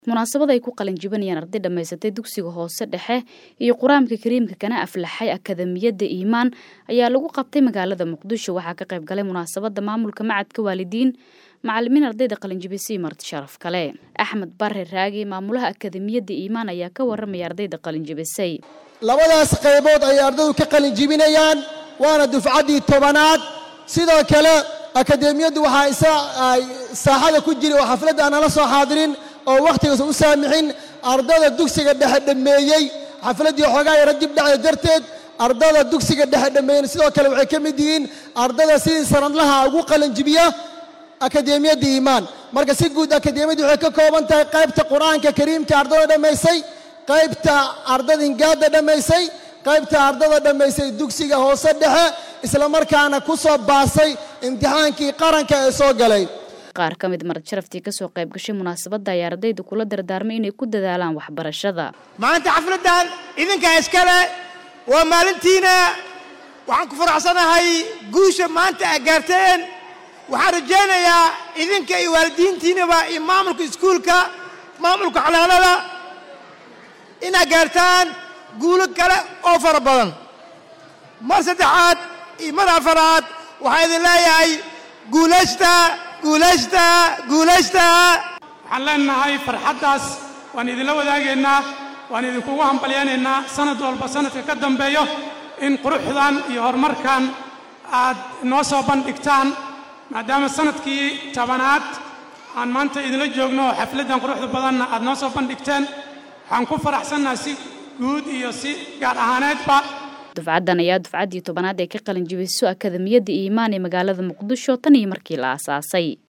munaasabad ay ku qalin jibinayaan arday dhammaysatay dugsiga hoose dhexe iyo qur-aanka kariimka kana aflaxay akademiyadda iimaan ayaa lagu qabtay magaalada muqdisho waxaa ka qayb galay munaasabadda maamulka macadka waalidiin macalimiin ardayda qalinjibisay marti sharaf kale axmed bare raagi maamulaha akademiyadda iimaan ayaa ka waramaya ardayda qalinjibisay labadaas qaybood ayay ardaydu ka qalin jibinayaan waana dufcaddii tobanaad sidoo kale akademiyaddu waxaa ay saaxada ku jiri oo xafladda aan nala soo xaadirin oo wakhtigaas u saamixin ardada dugsiga dhexe dhammeeyey xafladdii xoogaa yara dib dhacda darteed ardada dugsiga dhexe dhammeeyeen sidoo kale waxay ka mid yihiin ardada sidii sanadlaha ugu qalinjibiya akademiyadda iimaan marka si guud akademiyaddu waxay ka kooban tahay qaybta qur-aanka kariimka ardada dhammaysay qaybta ardada ingaadda dhammaysay qaybta ardada dhammaysay dugsiga hoose dhexe islamarkaana ku soo baasay imtixaankii qaranka ee soo galay qaar ka mid marad sharaftii kasoo qayb gashay munaasabadda ayaa ardayda kula dardaarmay inay ku dadaalaan waxbarashada maanta xafladdan idinkaa iskale waa maalintiina waxaan ku faraxsanahay guusha maanta aa gaarteen waxaan rajaynayaa idinka iyo waalidiintiinaba iyo maamulka iskuulka maamulka xanaanada inaad gaartaan guulo kale oo fara badan mar saddexaad iyo mar afaraad waxaa idin leeyahay guulaysta guulaysta guulaysta waxaan leenahay farxaddaas waan idinla wadaagaynaa waan idinkugu hambalyaynaynaa sanad walba sanadka ka dambeeyo in quruxdan iyo horumarkan aad noo soo bandhigtaan maadaama sanadkii tobanaad aan maanta idinla joogno oo xafladdan quruxda badanna aad noo soo bandhigteen waxaan ku faraxsannaha si guud iyo si gaar ahaaneedba dufcaddan ayaa dufcaddii tobanaad ee ka qalin jibiso akademiyadda iimaan ee magaalada muqdisho tan iyo markii la aasaasay